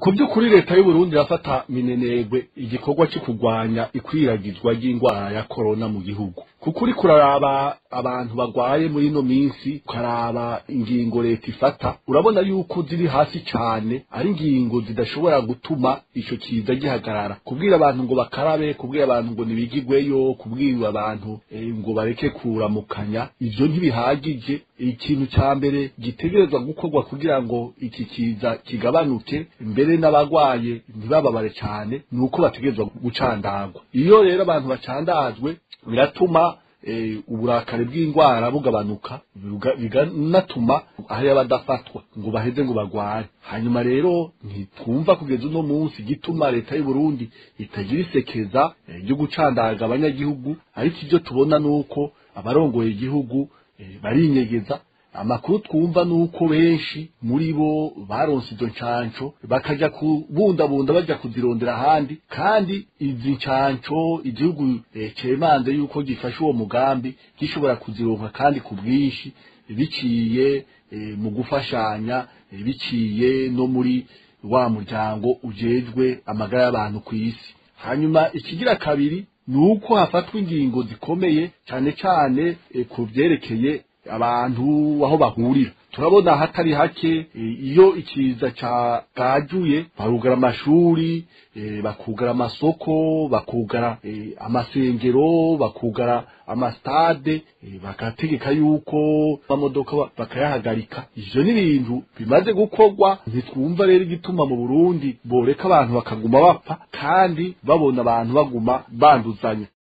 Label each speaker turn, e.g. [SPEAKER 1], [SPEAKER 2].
[SPEAKER 1] ku by'ukuri leta y'uburundi irafata minenegwe igikorwa cyo kurwanya ikwiragizwa ry'indwara ya korona mu gihugu kuko uri kuraraba abantu bagwaye muri ino minsi ukaraba ingingo leta ifata urabona yuko ziri hasi cyane ari ingingo zidashobora gutuma ico kiza gihagarara kubwira abantu ngo bakarabe kubwira abantu ngo nibigigweyo kubwira abantu eh, ngo bareke kuramukanya ivyo ntibihagije ikintu ca mbere gitegerezwa gukorwa kugira ngo iki kiza kigabanuke mbere n'abagwaye ntibababare cyane ni uko bategerezwa gucandagwa iyo rero abantu bacandazwe biratuma eh, uburakari bw'indwara bugabanuka biga- biganatuma hari abadafatwa ngo baheze ngo bagware hanyuma rero ntitwumva kugeza uno munsi gituma leta y'u Burundi itagira isekeza eh, ryo gucandaga abanyagihugu ariko ibyo tubona nuko abarongoye igihugu eh, barinyegeza amakuru twumva nuko benshi muri bo baronse izo ncanco bakaja kubundabunda baja kuzirondera ahandi kandi izi ncanco igihugu eh, cemanze yuko gifashe uwo mugambi gishobora kuzironka kandi ku bwinshi biciye eh, mu gufashanya eh, biciye no muri wa muryango ujejwe amagara y'abantu ku isi hanyuma ikigira kabiri ni uko hafatwa ingingo zikomeye cyane cyane eh, ku vyerekeye abantu aho bahurira turabona hatari hake e, iyo ikiza cagajuye barugara amashuri e, bakugara amasoko bakugara e, amasengero bakugara amastade e, bagategeka yuko amamodoka ba- bakayahagarika ivyo ni ibintu bimaze gukorwa ntitwumva rero igituma mu Burundi boreka abantu bakaguma bapfa kandi babona abantu baguma banduzanya